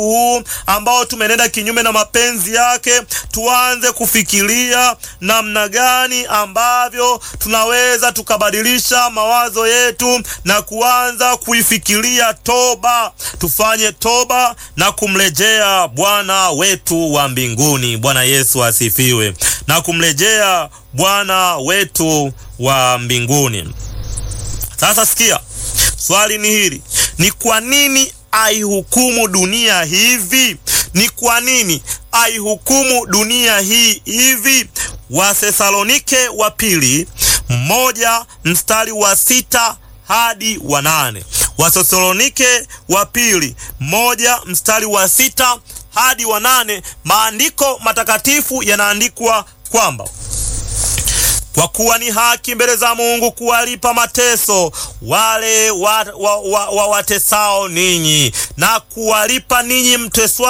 huu ambao tumenenda kinyume na mapenzi yake, tuanze kufikiria namna gani ambavyo tunaweza tukabadilisha mawazo yetu na kuanza kuifikiria toba. Tufanye toba na kumrejea Bwana wetu wa mbinguni. Bwana Yesu asifiwe. Na kumrejea Bwana wetu wa mbinguni. Sasa sikia, swali ni hili: ni kwa nini aihukumu dunia hivi? Ni kwa nini aihukumu dunia hii hivi? Wathesalonike wa pili moja mstari wa sita hadi wa nane. Wathesalonike wa pili moja mstari wa sita hadi wa nane. Maandiko matakatifu yanaandikwa kwamba kwa kuwa ni haki mbele za Mungu kuwalipa mateso wale wa, wa, wa, wa watesao ninyi na kuwalipa ninyi mteswa